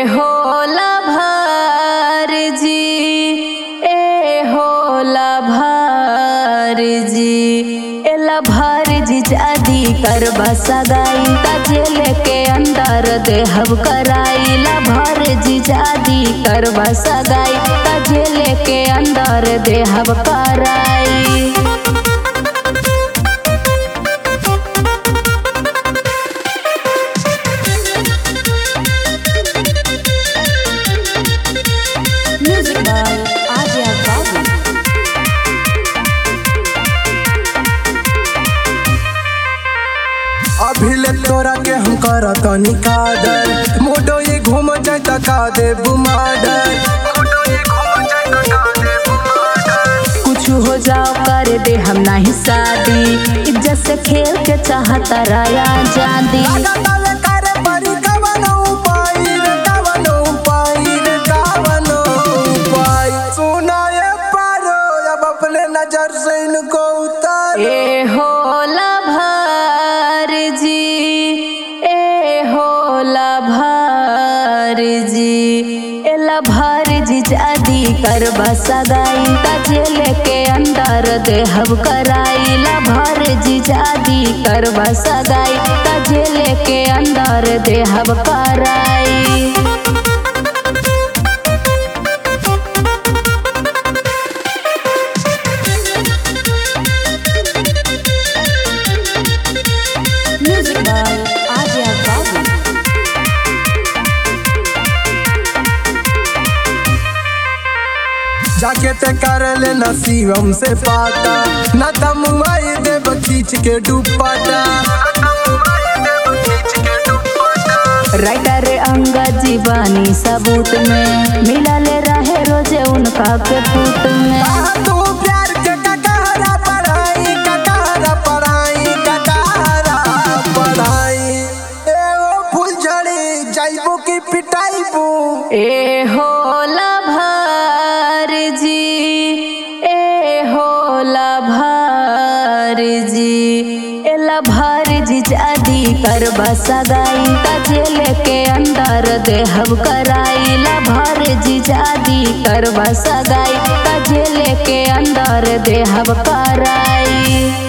होला भार जी ए होला भार जी एला भार जी जादी करबा सगाई तजेल के अंदर देहब कराई ला भार जी जादी करबा सगाई तजेल के अंदर देहब कराई Music by Adia Babu. अभिले तोरा के हम करत निकादर मोडो ये घूम जाए त का दे बुमाडर मोडो ये घूम जाए त का दे बुमाडर कुछ हो जाओ कर दे हम नहीं शादी इज्जत से खेल के चाहता राया जादी लगातार करे परी कवनो उपाय रे कवनो उपाय रे कवनो उपाय सुना ये पारो अब अपने नजर से इनको उतार ए होला भार जी ए होला भार जी एला भार जी जादी करबा सगाई तजेल के अंदर देहब कराई ला भार जी जादी करबा सगाई तजेल के अंदर देहब कराई Music by Adia Babu. जाके ते कर ले नसीबम से पाता न तमुआई देव खींच के दुपट्टा राइटर अंगा जीवानी सबूत में मिलल रहे रोजे उनका के फूट में तू प्यार के ककहरा पढ़ाई ककहरा पढ़ाई ककहरा पढ़ाई ए ओ फुलझड़ी जाइबो की पिटाइबो ए होला भार जी ए होला भार जी एला भार जी जादी करबा सगाई तजेल के अंदर देहब कराई ला भार जी जादी करबा सगाई तजेल के अंदर देहब कराई